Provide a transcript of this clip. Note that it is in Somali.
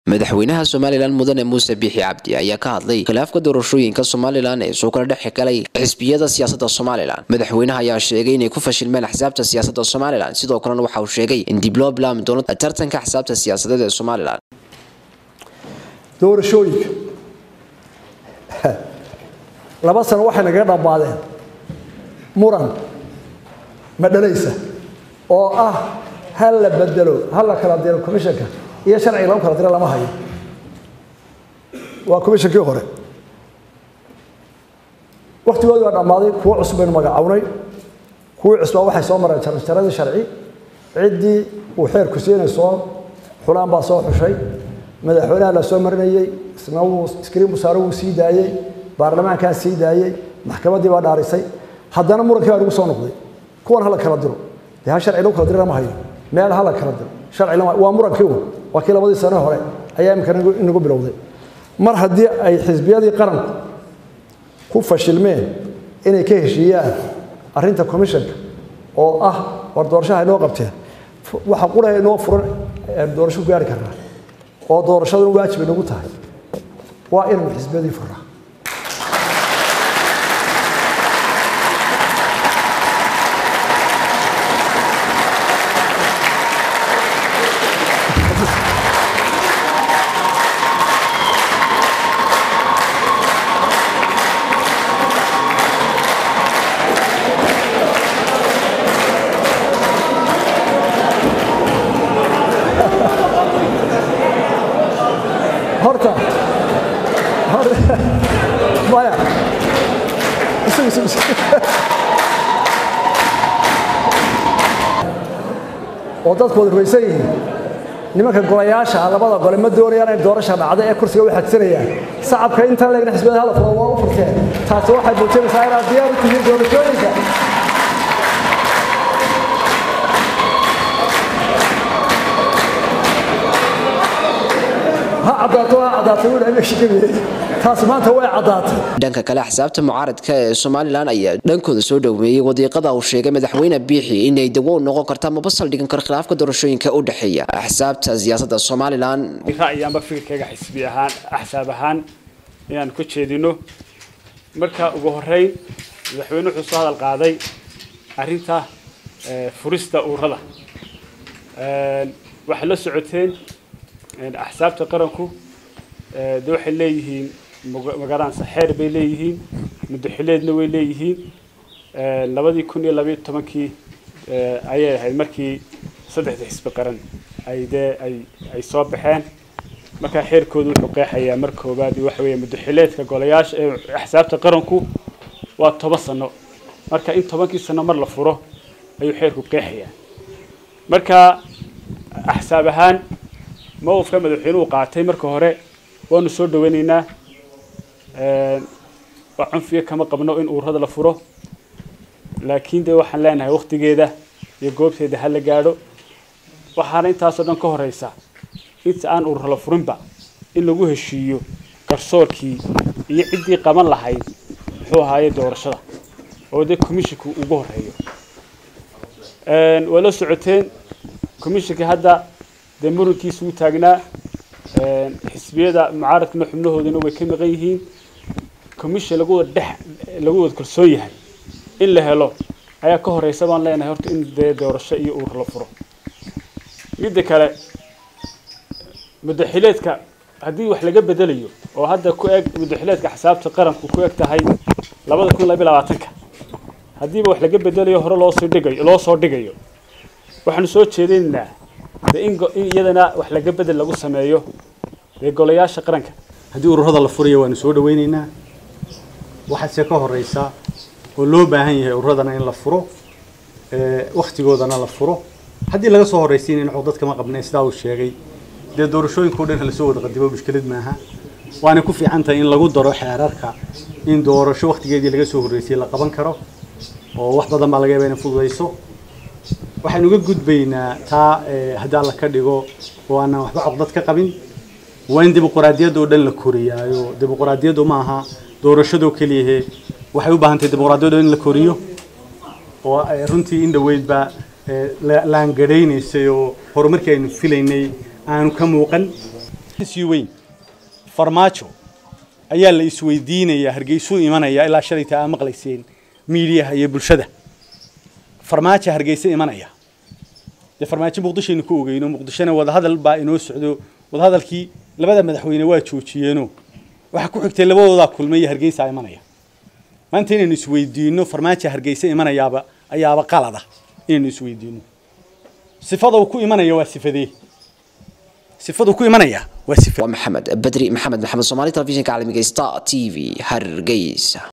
madaxweynaha somalilan mudane muuse biixi cabdi ayaa ka hadlay khilaafka doorashooyinka somalilan ee soo kala dhex galay xisbiyada siyaasadda somalilan madaxweynaha ayaa sheegay inay ku fashilmeen axsaabta siyaasadda somalilan sidoo kalena waxa uu sheegay in dib loo bilaami doono tartanka axsaabta siyaasadeed ee somalilan doorashooyinka laba sano waxay nagaga dhammaadeen muran madhalaysa oo ah ha la bedelo ha la kala diro commissionka iyo sharciga lagu kala diro lama hayo waa commissionkii hore waktigoodii waa dhammaaday kuwo cusub baynu magacawnay kuwii cusbaa waxay soo mareen jaranjaradii sharci ciddii uu xeerku siinay soo xulaan baa soo xushay madaxweynaha la soo marinayey isna wuu iskriin busaaro wuu sii daayey baarlamaankaa sii daayey maxkamaddii baa dhaarisay haddana murankii baa nagu soo noqday kuwan hala kala diro dee ha sharci lagu kala diro lama hayo meel hala kala diro sharci lama waa murankii un waa kii labadii sano hore ayaa imika inagu bilowday mar haddii ay xisbiyadii qaranku ku fashilmeen inay ka heshiiyaan arrinta commissionka oo ah war doorashaha inoo qabteen waxa quraha inoo furan doorasho ku gaari karnaa oo doorashaduna waajib inagu tahay waa inaynu xisbiyadii furnaa horta maya oo dadku wada rumaysan yihiin nimanka golayaasha labada gole ma doonayaan in doorasha dhacda ee kursiga u xagsanayaan sacabka intaan leegna xisbiyada hala fulo waa u furteen taasi waxay muujinaysaa inaad diyaar u tihiin doorashooyinka ha caddaato ha caddaato wiil meesha gabiye taasi maanta way caddaatay dhanka kale axsaabta mucaaradka ee somalilan ayaa dhankooda soo dhoweeyey wadiiqada uu sheegay madaxweyne biixi inay dawo u noqon karta maba saldhigan karo khilaafka doorashooyinka u dhexeeya axsaabta siyaasadda somalilan ra'yi amba fikirkayga xisbi ahaan axsaab ahaan inaan ku jeedino marka ugu horeyn madaxweyne wuxuu soo hadal qaaday arrinta furista ururada waxay la socoteen axsaabta qaranku de waxay leeyihiin magaransa xeer bay leeyihiin muddaxileedna way leeyihiin labadii kun iyo labayo tobankii ayay ahayd markii saddexda xisbi qaran ay dee ay ay soo baxeen markaa xeerkoodu wuxuu qeexayaa mar koobaad waxa weeye muddaxileedka golayaasha ee axsaabta qaranku waa toban sano marka in tobankii sano mar la furo ayuu xeerku qeexayaa marka axsaab ahaan mowqifka madaxweynuhu qaatay marka hore waanu soo dhaweynaynaa waa cunfiga kama qabno in ururada la furo laakiin dee waxaan leenahay waktigeeda iyo goobteeda ha la gaadho waxaana intaasoo dhan ka horeysa inta aan urur la furinba in lagu heshiiyo garsoorkii iyo ciddii qaban lahayd muxuu ahaaye doorashada oo dee commissionka ugu horeeyo waa la socoteen commissionka hadda dee murankiisa uu taagnaa xisbiyada mucaaradkana xubnahoodana way ka maqan yihiin commission lagu wada dhex lagu wada kalsoon yahay in la helo ayaa ka horeysa baan leenahay horta in dee doorasho iyo uur la furo midda kale muddaxileedka haddii wax laga bedelayo oo hadda ku eg muddaxileedka xisaabta qaranku ku eg tahay labada kun labiyo labaatanka haddiiba wax laga bedelayo hore loosoo dhigayo loo soo dhigayo waxaanu soo jeedinaynaa de in iyadana wax laga bedel lagu sameeyo dee golayaasha qaranka haddii ururada la furayo waanu soo dhaweynaynaa waxaase ka horeysa oo loo baahan yahay ururadana in la furo waktigoodana la furo haddii laga soo horeysiinayna cod dadkama qabnay sidaa uu sheegay dee doorashooyinka o dhan lasoo wada qadimo mushkilad maaha waana ku fiican tahay in lagu daro xeerarka in doorasho waktigeedii laga soo horreysay la qaban karo oo wax badan baa laga yaaba inay fududayso waxaynu uga gudbaynaa taa haddii alla ka dhigo oo aanan waxba coqdad ka qabin waa in dimuqraadiyadda oo dhan la koriyaayo dimuqraadiyaddu ma aha doorashadoo keliyahe waxay u baahan tahay dimuqraadiyadda in la koriyo oo runtii in dhoweydba laangadhaynaysay oo horumarkii aynu filaynay aanu ka muuqan sii weyn farmaajo ayaa la isweydiinayaa hargeysuu imanaya ilaa shalayta aa maqlayseen miidiyaha iyo bulshada farmaajo hargeysa imanaya dee farmaajo muqdishoaynu ku ogeyno muqdishona wadahadal baa inoo socdo wadahadalkii labada madaxweyne waa joojiyeeno waxaa ku xigtay labadoodaa kulmay iyo hargeysa imanaya maanta inaynu isweydiino farmaajo hargeysa imanayaaba ayaaba qalada inaynu isweydiino sifada uu ku imanaya waa sifadee sifadu ku imanaya waa sifa waa maxamed bedri maxamed maxamed soomaali telefishinka caalamiga star t v hargeysa